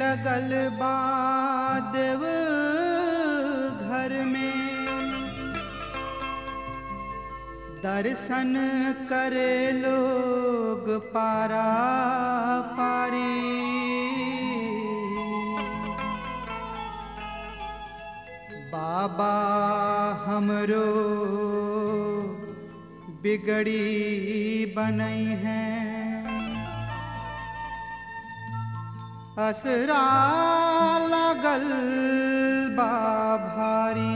लगल बा देव घर में दर्शन करे लोग पारा पारी बाबा हमरो बिगड़ी बनई है असरा लागल बा भारी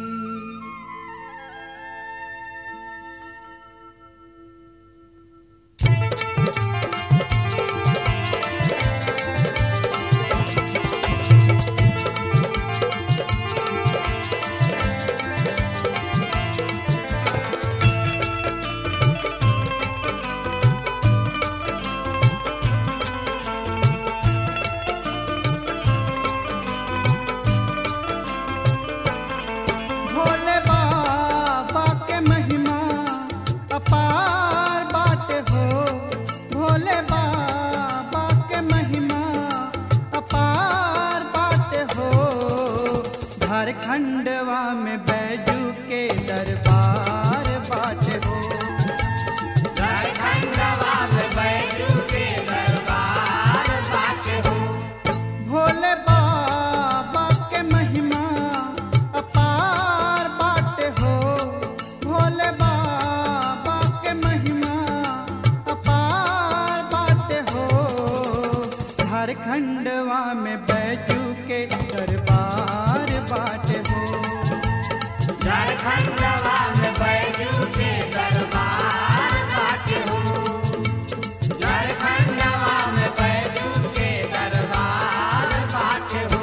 भोले बाबा के महिमा अपार बाटे हो भोले बाबा के महिमा अपार बाटे हो झारखंडवा में बैजू के दरबार बाटे हो भोले बाबा के महिमा अपार बाटे हो भोले बाबा के महिमा अपार बाटे हो झारखंडवा में बैजू के दरबार बाटे हो झारखंडवा में बैजू के दरबार बाटे हो झारखंडवा में बैजू के दरबार बाटे हो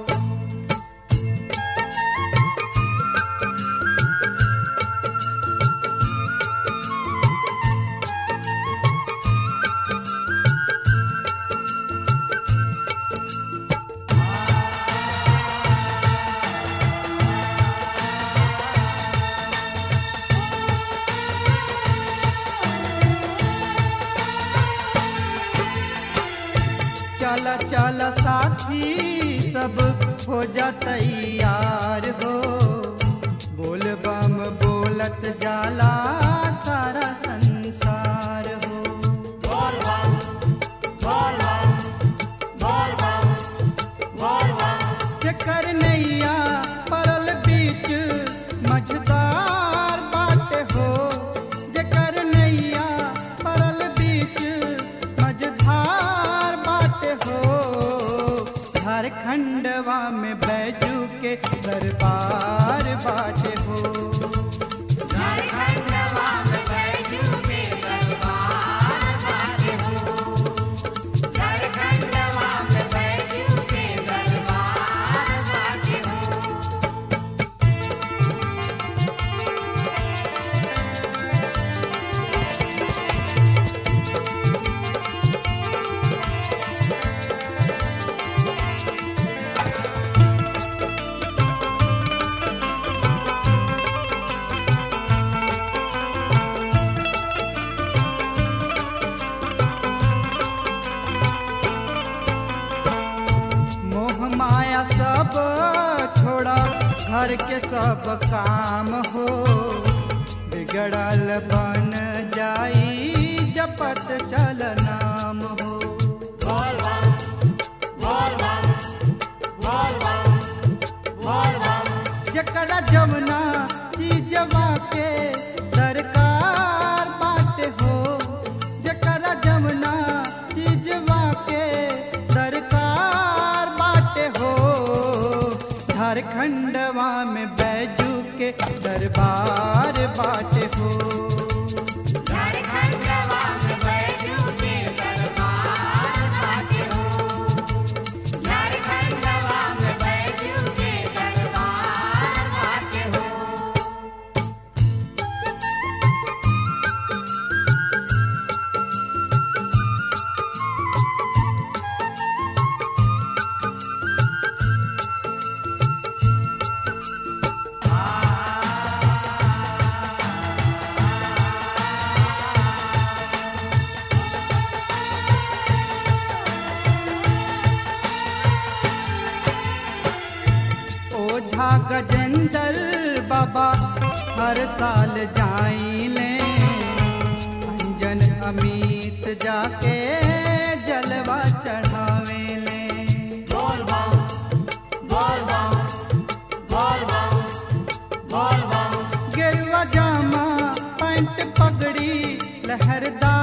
चला चला साथी सब हो जा तैयार हो बोल बम बोलत जाला सारा संसार हो बोल बम बोल बम बोल बम बोल बम चकर नैया परल बीच मझदार बाटे हो जकर नैया परल बीच मझधार बाटे हो झारखंडवा में बैजू के दरबार बाटे हो झारखंडवा में बैजू के दरबार बाटे हो झारखंडवा में बैजू के दरबार बाटे हो मोह माया सब छोड़ा घर के सब काम हो बिगड़ल बन जाई जपत चल नाम हो बोल बम बोल बम बोल बम बोल बम जकड़ा जमुना चीजवा के दरकार बाटे हो जकड़ा जमुना चीजवा के दरकार बाटे हो झारखंडवा में बैजू के दरबार बाटे हो झारखंडवा में बैजू के दरबार बाटे हो झारखंडवा में बैजू के दरबार बाटे हो आ साल जाइले अंजन अमित जाके जलवा चढ़ावेले बोल बम बोल बम बोल बम बोल बम गेरुआ जामा पैंट पगड़ी लहरदार